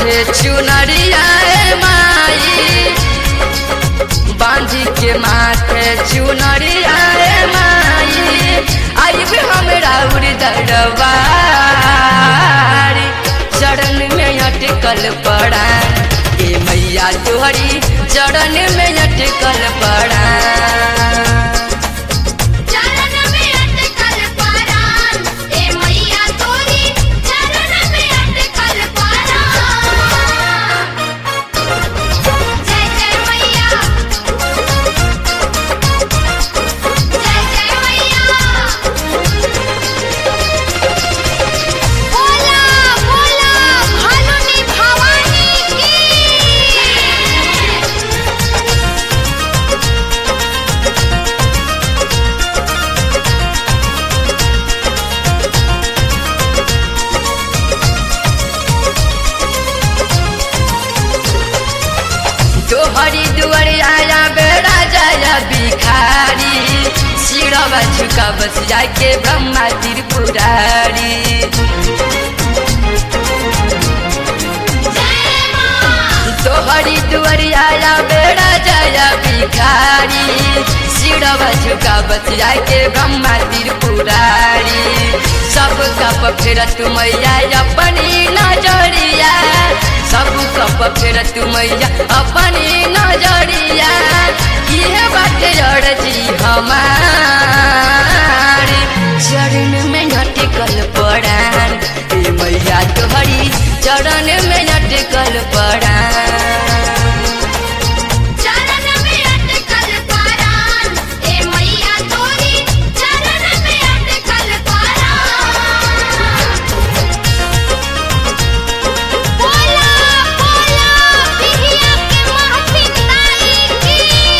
माथे चुनरिया ए माई बांधी के माथे चुनरिया ए माई आइब हमरा उड़ दरबारी चरण में अटकल पड़ा ए मैया तोहरी चरण में अटकल पड़ा चरण में अटकल पारान ए मैया तोरी चरण में अटकल पारान जय जय मैया जय जय मैया बोला बोला भानुनी भवानी की तोहरी दुआर आया बेड़ा जाया भिखारी सिरवा झुका बस जाके ब्रह्मा त्रिपुरारी जय मां तोहरी दुआर आया बेड़ा जाया भिखारी सिरवा झुका बस जाके ब्रह्मा त्रिपुरारी सब कप फेर तुमैया अपनी नजरिया सब कप फेर तुमैया अपनी नजरिया इहे बाटे अड़जी हमार चरण में अटकल पड़ान ए मैया तोहरी चरण में अटकल पड़ान चरण में अटकल पारान ए मैया तोरी चरण में अटकल पारान बोला बोला बिहिया के महफिल ताई की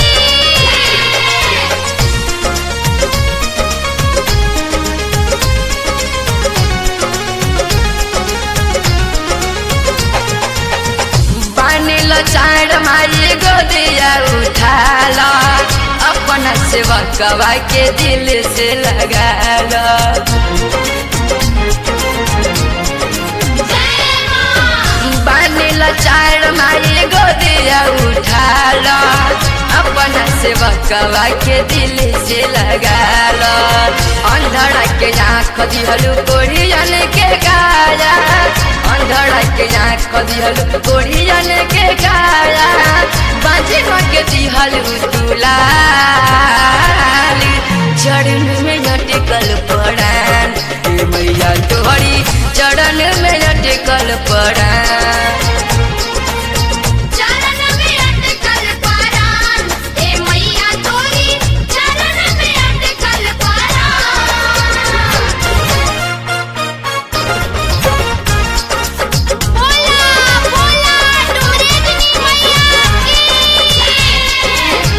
बानिल चाड माई गोदिया उठाल अपना सेवकवा के दिल से लगाल जय मां बानिल चाड माई गोदिया उठाल अपना सेवकवा के दिल से लगाल अंधड़ा के आँख दिहलु कोढ़ियन के गाया अंधड़ा के आँख दिहलु कोढ़ियन के गाया बाजी के दिहलु दुलाल चरण में अटकल पड़ान ए मैया तोहरी चरण में अटकल पड़ान चरण में अटकल पारान ए मैया तोरी चरण में अटकल पारान बोला बोला डोरेगनी मैया की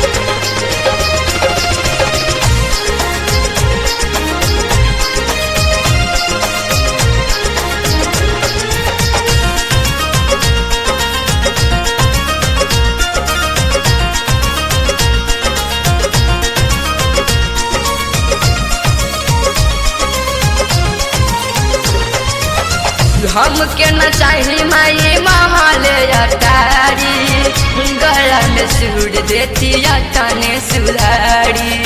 हमके न चाही माई महल अटारी गला में सूर देती तने सुधारी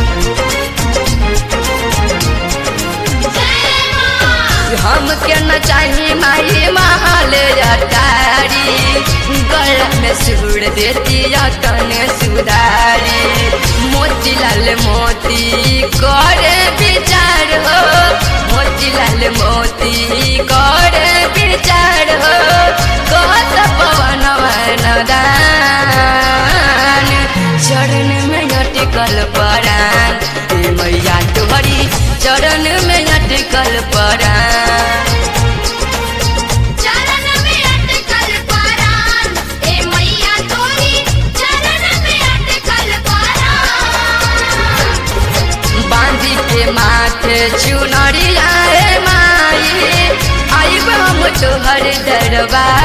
जय मां हमके न चाही माई महल अटारी गला में सूर देती तने सुधारी मोतीलाल मोती करे विचार हो मोतीलाल मोती करे विचार हो कहत पवन दान चरण में अटकल परान ए मैया तोहरी चरण में अटकल परान चरण में अटकल पारान ए मैया तोरी चरण में अटकल पारान बांधी के माथे चुनरिया ए माई आइब हम तोहर दरबार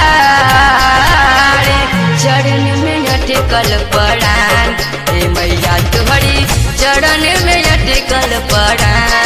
चरण में अटकल पड़ान ए मैया तोहरी चरण में अटकल पड़ान